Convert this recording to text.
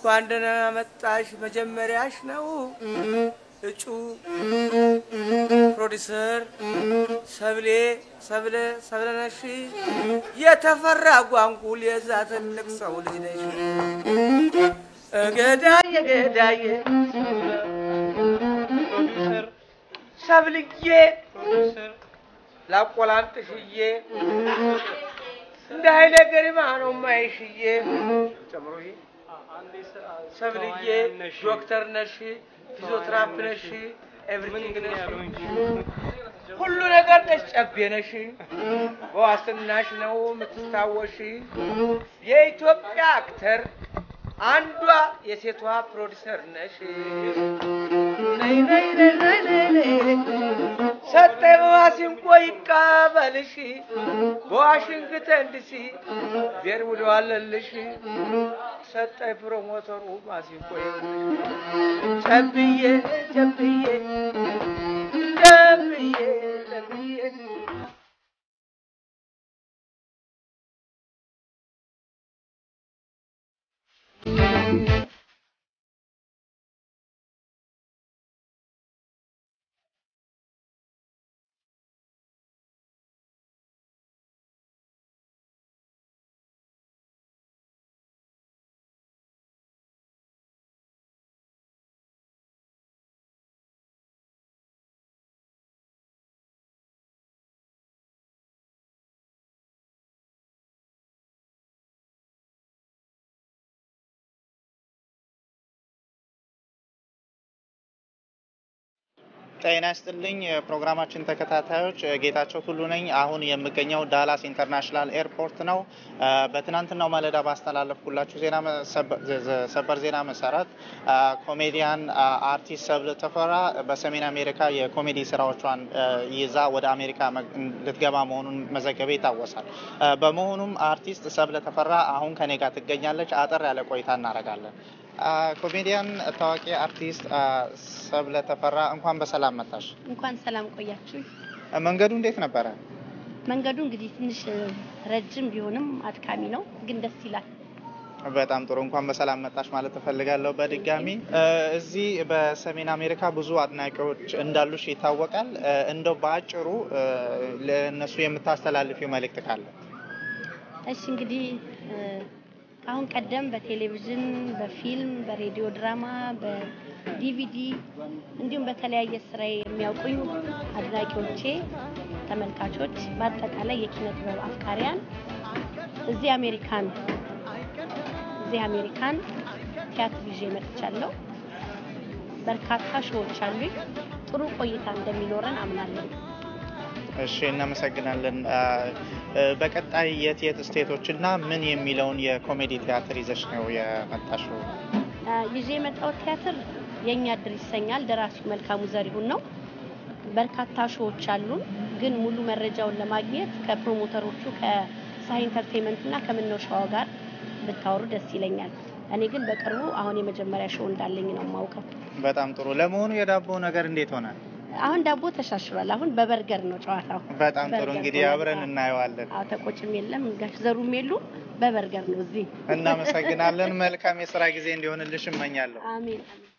እንኳን ደህና መጣሽ መጀመሪያሽ ነው እጩ ፕሮዲሰር ሰብሌ ሰብለ ሰብለነሽ የተፈራ ጓንጉል የዛ ትልቅ ሰው ልጅ ነሽ ገዳዬ ገዳዬ ሰብልዬ ላቆላምጥሽዬ እንደ ኃይለ ገሪማ ነው ማይሽዬ ጨምሮ ሰብልዬ ዶክተር ነሽ፣ ፊዚዮትራፕ ነሽ፣ ኤቭሪቲንግ ነሽ፣ ሁሉ ነገር ነሽ፣ ጨቤ ነሽ። በዋስትናሽ ነው የምትታወሽ። የኢትዮጵያ አክተር አንዷ የሴቷ ፕሮዲሰር ነሽ። ነይ ነይ ነይ ነይ ነይ ነይ ሰጠኝ በማሲንቆ ይቀበልሽ በዋሽንግተን ዲሲ ዜር ውለዋለልሽ ሰጠኝ ፕሮሞተሩ ማሲንቆ ጨብዬ ጨብዬ ጨብዬ ጨብዬ ጤና ይስጥልኝ የፕሮግራማችን ተከታታዮች፣ ጌታቸው ቱሉ ነኝ። አሁን የምገኘው ዳላስ ኢንተርናሽናል ኤርፖርት ነው። በትናንትናው ማለዳ ባስተላለፍኩላችሁ ዜና ሰበር ዜና መሰረት ኮሜዲያን አርቲስት ሰብለ ተፈራ በሰሜን አሜሪካ የኮሜዲ ስራዎቿን ይዛ ወደ አሜሪካ ልትገባ መሆኑን መዘገቤ ይታወሳል። በመሆኑም አርቲስት ሰብለ ተፈራ አሁን ከኔ ጋር ትገኛለች። አጠር ያለ ቆይታ እናደርጋለን። ኮሜዲያን ታዋቂ አርቲስት ሰብለ ተፈራ እንኳን በሰላም መጣሽ። እንኳን ሰላም ቆያችሁ። መንገዱ እንዴት ነበረ? መንገዱ እንግዲህ ትንሽ ረጅም ቢሆንም አድካሚ ነው፣ ግን ደስ ይላል። በጣም ጥሩ። እንኳን በሰላም መጣሽ ማለት እፈልጋለሁ። በድጋሚ እዚህ በሰሜን አሜሪካ ብዙ አድናቂዎች እንዳሉሽ ይታወቃል። እንደው በአጭሩ ለእነሱ የምታስተላልፊው መልእክት ካለ? እሺ እንግዲህ አሁን ቀደም በቴሌቪዥን፣ በፊልም፣ በሬዲዮ ድራማ፣ በዲቪዲ እንዲሁም በተለያየ ስራ የሚያውቁኝ አድናቂዎቼ፣ ተመልካቾች፣ በአጠቃላይ የኪነ ጥበብ አፍቃሪያን እዚህ አሜሪካን እዚህ አሜሪካን ቲያትር ይዤ መጥቻለሁ። በርካታ ሾዎች አሉኝ። ጥሩ ቆይታ እንደሚኖረን አምናለሁ። እሺ፣ እናመሰግናለን። በቀጣይ የት የት ስቴቶች እና ምን የሚለውን የኮሜዲ ቲያትር ይዘሽ ነው የመጣሽው? ይዤ የመጣው ቲያትር የእኛ እድር ይሰኛል። ደራሲው መልካሙ ዘሪሁን ነው። በርካታ ሾዎች አሉን፣ ግን ሙሉ መረጃውን ለማግኘት ከፕሮሞተሮቹ ከሳይ ኢንተርቴንመንት እና ከምነው ሸዋ ጋር ብታወሩ ደስ ይለኛል። እኔ ግን በቅርቡ አሁን የመጀመሪያ ሾው እንዳለኝ ነው የማውቀው። በጣም ጥሩ። ለመሆኑ የዳቦ ነገር እንዴት ሆነ? አሁን ዳቦ ተሻሽሏል። አሁን በበርገር ነው ጨዋታው። በጣም ጥሩ። እንግዲህ አብረን እናየዋለን። አዎ ተቆጭም የለም ጋሽ ዘሩም የሉ በበርገር ነው እዚህ። እናመሰግናለን። መልካም የስራ ጊዜ እንዲሆንልሽ እመኛለሁ። አሜን አሜን።